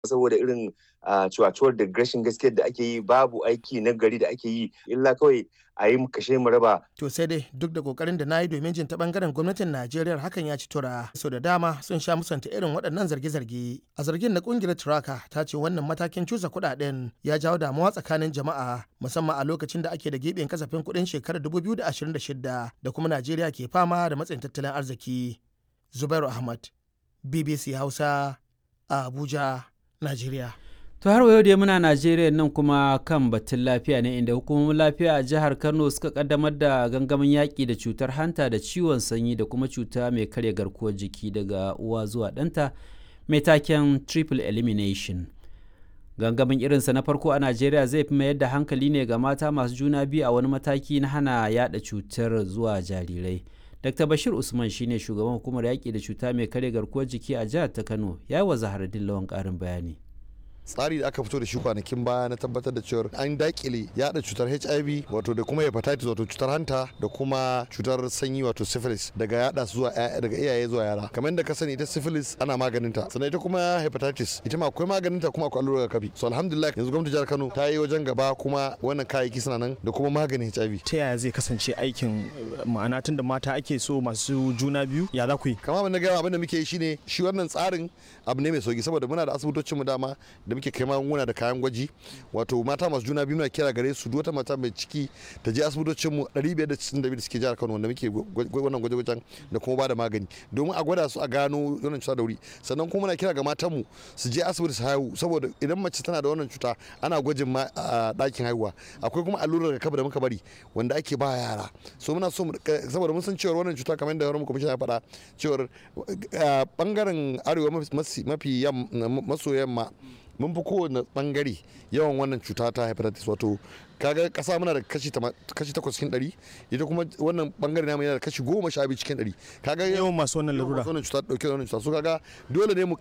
saboda irin cuwacuwar da rashin gaskiyar da ake yi babu aiki na gari da ake yi illa kawai a yi kashe mu raba. To sai dai duk da kokarin da na yi domin jin ta bangaren gwamnatin Najeriya hakan ya ci tura. So da dama sun sha musanta irin waɗannan zarge-zarge. A zargin na kungiyar Turaka ta ce wannan matakin cusa kuɗaɗen ya jawo damuwa tsakanin jama'a musamman a lokacin da ake da giɓin kasafin kuɗin shekarar 2026 da kuma Najeriya ke fama da matsayin tattalin arziki. Zubairu Ahmad, BBC Hausa, a Abuja, Najeriya. To har yau dai muna Najeriya nan kuma kan batun lafiya ne inda hukumomin lafiya a jihar Kano suka kaddamar da gangamin yaƙi da cutar hanta da ciwon sanyi da kuma cuta mai karya garkuwar jiki daga uwa zuwa ɗanta mai taken triple elimination. Gangamin irinsa na farko a Najeriya zai fi mayar da hankali ne ga mata masu juna biyu a wani mataki na hana yada cutar zuwa jarirai. Dr. Bashir Usman shine shugaban hukumar yaƙi da cuta mai karya garkuwar jiki a jihar ta Kano ya yi wa Zaharaddin Lawan ƙarin bayani. tsari da aka fito da shi kwanakin baya na tabbatar da cewar an dakile yada cutar hiv wato da kuma hepatitis wato cutar hanta da kuma cutar sanyi wato syphilis daga yada su zuwa daga iyaye zuwa yara kamar da ka sani ita syphilis ana maganin ta sannan ita kuma hepatitis ita ma akwai maganin ta kuma akwai allurar kafi so alhamdulillah yanzu gwamnati jihar Kano ta yi wajen gaba kuma wannan kayayyaki suna nan da kuma maganin hiv ta yaya zai kasance aikin ma'ana tun da mata ake so masu juna biyu ya za ku yi kama abin da gaya abin da muke yi shine shi wannan tsarin abu ne mai sauki saboda muna da asibitocin mu dama da muke kai magunguna da kayan gwaji wato mata masu juna biyu muna kira gare su wata mata mai ciki ta je asibitocin mu 562 da suke jihar Kano wanda muke wannan gwaje-gwajen da kuma ba da magani domin a gwada su a gano wannan cuta da wuri sannan kuma muna kira ga matan mu su je asibiti su haihu saboda idan mace tana da wannan cuta ana gwajin ma a ɗakin haihuwa akwai kuma allurar rigakafi da muka bari wanda ake ba yara so muna so saboda mun san cewa wannan cuta kamar da wani kwamishin ya faɗa cewar bangaren arewa mafi maso yamma mun fi kowane bangare yawan wannan cuta ta hepatitis wato kaga kasa muna da kashi takwas cikin ɗari ita kuma wannan bangare namu yana da kashi goma sha biyu cikin ɗari kaga yawan masu wannan larura wannan cuta dauke da wannan cuta so kaga dole ne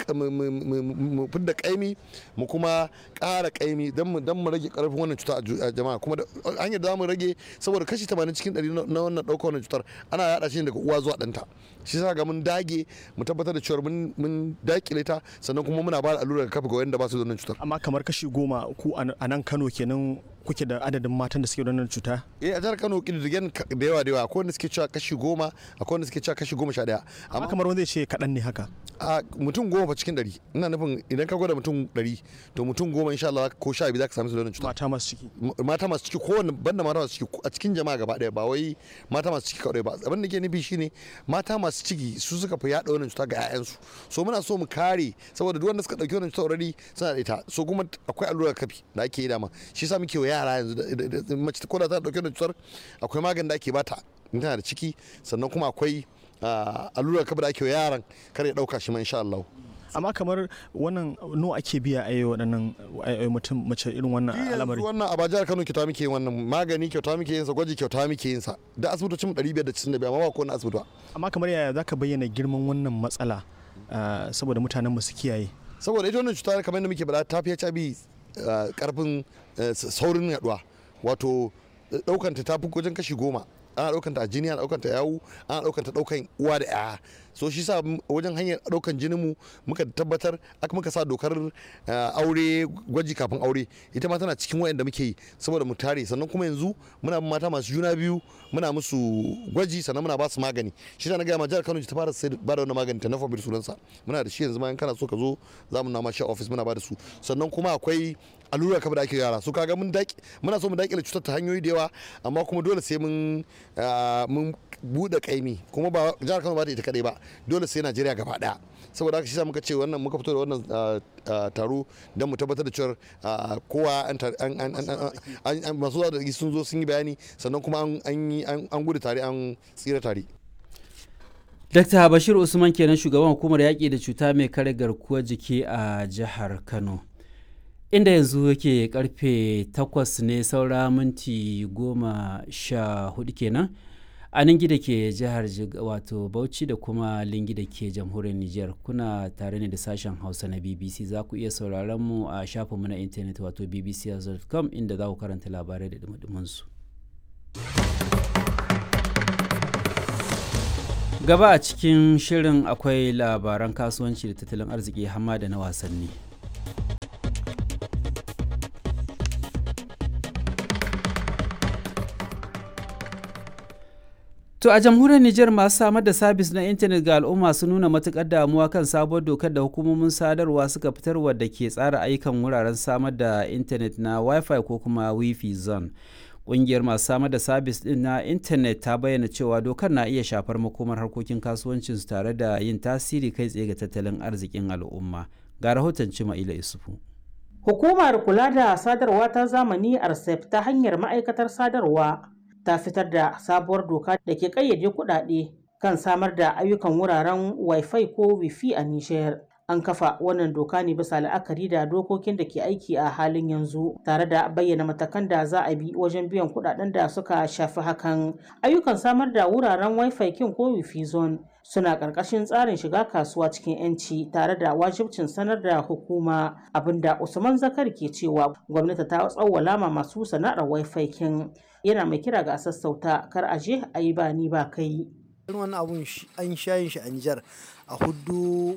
mu fidda kaimi mu kuma ƙara kaimi don mu don mu rage karfin wannan cuta a jama'a kuma hanyar da mu rage saboda kashi 80 cikin ɗari na wannan ɗaukar wannan cutar ana yaɗa shi daga uwa zuwa ɗanta shi sa ga mun dage mu tabbatar da cewa mun dakile ta sannan kuma muna ba da allurar kafa ga wanda ba su da wannan cutar amma kamar kashi goma ku a nan Kano kenan kuke da adadin matan da suke da wannan cuta? Eh a jihar Kano kididdigen da yawa da yawa akwai wanda suke cewa kashi goma akwai wanda suke cewa kashi goma sha daya. Amma kamar wanda zai ce kaɗan ne haka. A mutum goma fa cikin ɗari ina nufin idan ka gwada mutum ɗari to mutum goma insha Allah ko sha biyu za ka sami su da wannan cuta. Mata masu ciki. Mata masu ciki ko wanda banda mata masu ciki a cikin jama'a gaba ɗaya ba wai mata masu ciki kawai ba abin da ke nufi shine mata masu ciki su suka fi yaɗa wannan cuta ga 'ya'yansu so muna so mu kare saboda duk wanda suka ɗauki wannan cuta already suna da ita so kuma akwai allurar kafi da ake yi dama shi yasa muke wa yara yanzu mace ko da ta dauke da cutar akwai magani da ake bata in tana da ciki sannan kuma akwai allurar kafa da ake wa yaran kar ya dauka shi ma insha Allah amma kamar wannan no ake biya a yi waɗannan mutum mace irin wannan al'amari wannan a bajar Kano kyauta muke yin wannan magani kyauta muke yin sa gwaji kyauta muke yin sa da asibitocin 595 amma ba ko na asibiti ba amma kamar yaya zaka bayyana girman wannan matsala saboda mutanen mu su kiyaye saboda ita wannan cuta kamar yadda muke bada ta fi HIV karfin saurin yaduwa wato daukanta ta fi wajen kashi goma ana daukanta a jini ana daukanta yawu ana daukanta daukan uwa da yaya so shi sa wajen hanyar daukan jinin mu muka tabbatar aka muka sa dokar aure gwaji kafin aure ita ma tana cikin wayanda muke yi saboda mu tare sannan kuma yanzu muna mata masu juna biyu muna musu gwaji sannan muna ba su magani shi na gaya ma jihar Kano ta fara sai ba da wannan magani ta nafa bir sunansa muna da shi yanzu ma in kana so ka zo za mu na ma shi office muna ba da su sannan kuma akwai allura kafa da ake yara su kaga mun daki muna so mu dakile cutar ta hanyoyi da yawa amma kuma dole sai mun mun bude kaimi kuma ba jihar Kano ba ta ita kadai ba dole sai Najeriya gaba daya saboda haka shi sa muka ce wannan muka fito da wannan taro don mu tabbatar da cewa kowa an masu zuwa da sun zo sun yi bayani sannan kuma an gudu tare an tsira tare Dr. Bashir Usman kenan shugaban hukumar yaƙi da cuta mai kare garkuwar jiki a jihar Kano. inda yanzu yake karfe 8 ne saura minti goma sha hudu kenan a ningi da ke jihar wato bauchi da kuma lingi da ke jamhuriyar niger kuna tare ne da sashen hausa na bbc za ku iya sauraron mu a shafinmu na intanet wato bbc.com inda za ku karanta labarai da su gaba a cikin shirin akwai labaran kasuwanci da tattalin arziki hamma da na wasanni To a jamhuriyar Nijar masu samar da sabis na intanet ga al'umma sun nuna matuƙar damuwa kan sabuwar dokar da hukumomin sadarwa suka fitarwa da ke tsara ayyukan wuraren samar da intanet na Wi-Fi ko kuma Wi-Fi zone. Ƙungiyar masu samar da sabis ɗin na intanet ta bayyana cewa dokar na iya shafar makomar harkokin kasuwancinsu tare da yin tasiri kai tsaye ga tattalin arzikin al'umma. Ga rahoton Cima'ila Isufu. Hukumar kula da sadarwa ta zamani RCEP ta hanyar ma'aikatar sadarwa ta fitar da sabuwar doka da ke ƙayyade kuɗaɗe kan samar da ayyukan wuraren Wi-Fi ko Wi-Fi a Nijar. An kafa wannan doka ne bisa la'akari da dokokin da ke aiki a halin yanzu tare da bayyana matakan da za a bi wajen biyan kuɗaɗen da suka shafi hakan. Ayyukan samar da wuraren Wi-Fi kin ko Wi-Fi zone suna ƙarƙashin tsarin shiga kasuwa cikin 'yanci tare da wajibcin sanar da hukuma abinda Usman Zakar ke cewa gwamnati ta tsawwala ma masu sana'ar Wi-Fi kin yana mai kira ga sassauta kar a je a yi ba ni ba kai. wani abun an shayin shi a Nijar a hudu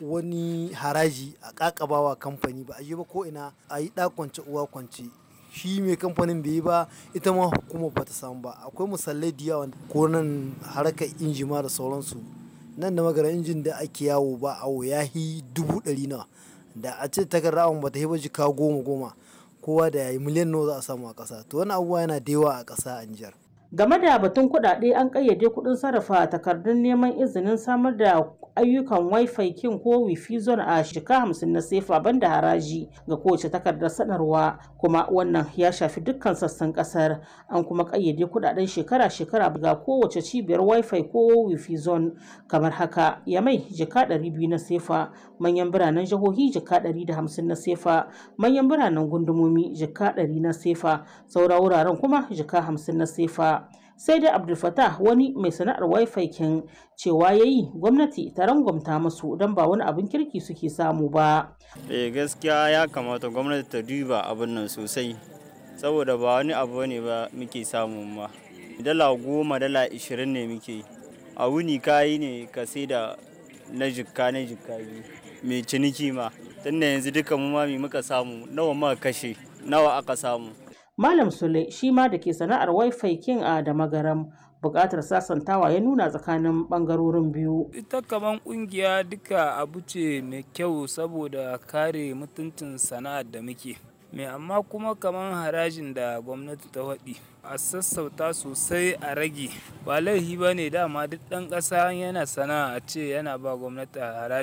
wani haraji a kakabawa kamfani ba a yi ba ko ina a yi kwance uwa kwance shi mai kamfanin bai yi ba ita ma hukumar ba ta samu ba akwai misalai da yawa ko nan harkar injima da sauransu nan da magana injin da ake yawo ba awo ya yi dubu ɗari nawa da a ce takarda awon ba ta yi ba jika goma goma kowa da yayi miliyan nawa za a samu a ƙasa to wani abubuwa yana da yawa a ƙasa a Nijar. Game da batun kuɗaɗe an ƙayyade kuɗin sarrafa takardun neman izinin samar da ayyukan Wi-Fi kin ko Wi-Fi zone a shika hamsin na sefa banda haraji ga kowace takardar sanarwa kuma wannan ya shafi dukkan sassan ƙasar an kuma ƙayyade kuɗaɗen shekara-shekara ga kowace cibiyar Wi-Fi ko Wi-Fi zone kamar haka Yamai jika ɗari biyu na sefa manyan biranen jihohi jika ɗari da hamsin na sefa manyan biranen gundumomi jika ɗari na sefa saura wuraren kuma jika hamsin na sefa sai dai abdulfatah wani mai sana'ar wifi kin cewa ya yi gwamnati ta rangwamta musu don ba wani abin kirki suke samu ba eh gaskiya ya kamata gwamnati ta duba abin nan sosai saboda ba wani abu ne ba muke samu ma dala goma dala ishirin ne muke a wuni kayi ne ka sai da na jikka na jikka biyu mai ciniki ma tunda yanzu duka mu ma muka samu nawa muka kashe nawa aka samu Malam Sule shi ma da ke sana'ar Wi-Fi kin a da magaram buƙatar sasantawa ya nuna tsakanin ɓangarorin biyu. Ita kaman ƙungiya duka abu ce mai kyau saboda kare mutuncin sana'ar da muke. Mai amma kuma kaman harajin da gwamnati ta waɗi a sassauta sosai a rage ba laifi ba ne dama duk ɗan ƙasa yana sana'a a ce yana ba gwamnati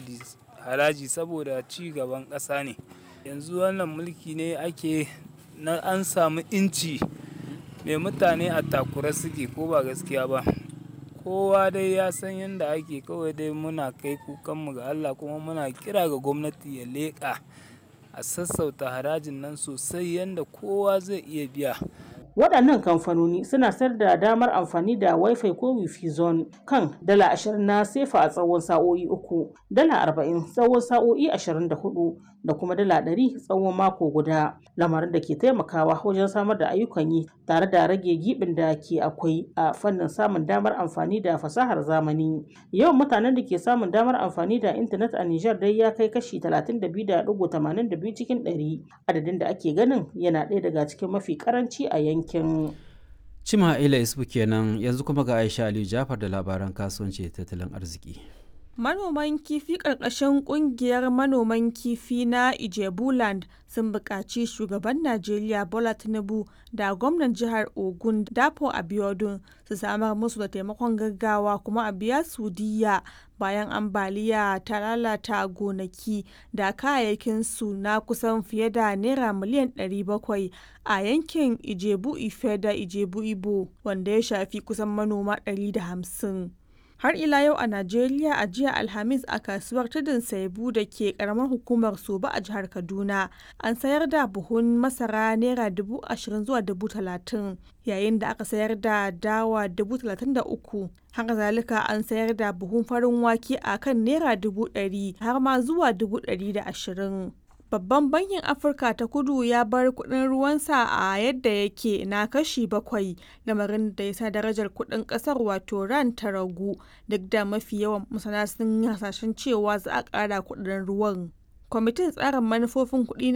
haraji saboda ci gaban ƙasa ne. Yanzu wannan mulki ne ake na an samu inci mai mutane a takura suke ko ba gaskiya ba kowa dai ya san yadda ake kawai dai muna kai kukanmu ga Allah kuma muna kira ga gwamnati ya leƙa a sassauta harajin nan sosai yadda kowa zai iya biya waɗannan kamfanoni suna sayar da damar amfani da wifi ko wifi zone kan dala ashirin na sefa a tsawon sa'o'i uku dala arba'in tsawon sa'o'i ashirin da hudu da kuma dala ɗari tsawon mako guda lamarin da ke taimakawa wajen samar da ayyukan yi tare da rage gibin da ke akwai a fannin samun damar amfani da fasahar zamani yawan mutanen da ke samun damar amfani da intanet a Nijar dai ya kai kashi 32.82 cikin 100 adadin da ake ganin yana ɗaya daga cikin mafi karanci a yankin Cima ila isbu kenan yanzu kuma ga Aisha Aliyu Jafar da labaran kasuwanci tattalin arziki. Manoman kifi ƙarƙashin ƙungiyar manoman kifi na Ijebuland sun buƙaci shugaban Najeriya Bola Tinubu da gwamnan jihar Ogun Dapo Abiodun su samar musu da taimakon gaggawa kuma a biya su diya bayan ambaliya ta lalata gonaki da kayayyakin su na kusan fiye da naira miliyan 700 a yankin Ijebu Ife da Ijebu Ibo wanda ya shafi kusan manoma 150. har ila yau a Najeriya a jiya Alhamis a kasuwar tudun Saibu da ke karamar hukumar Soba a jihar Kaduna an sayar da buhun masara naira dubu ashirin zuwa dubu talatin yayin da aka sayar da dawa dubu talatin da uku haka zalika an sayar da buhun farin wake a kan naira dubu ɗari har ma zuwa dubu ɗari da ashirin. Babban bankin Afirka ta kudu ya bar kudin ruwansa a yadda yake na kashi bakwai lamarin da ya sa darajar kudin kasar wato ran ta ragu duk da mafi yawan masana sun hasashen cewa za a kara kudin ruwan. Kwamitin tsarin manufofin kuɗi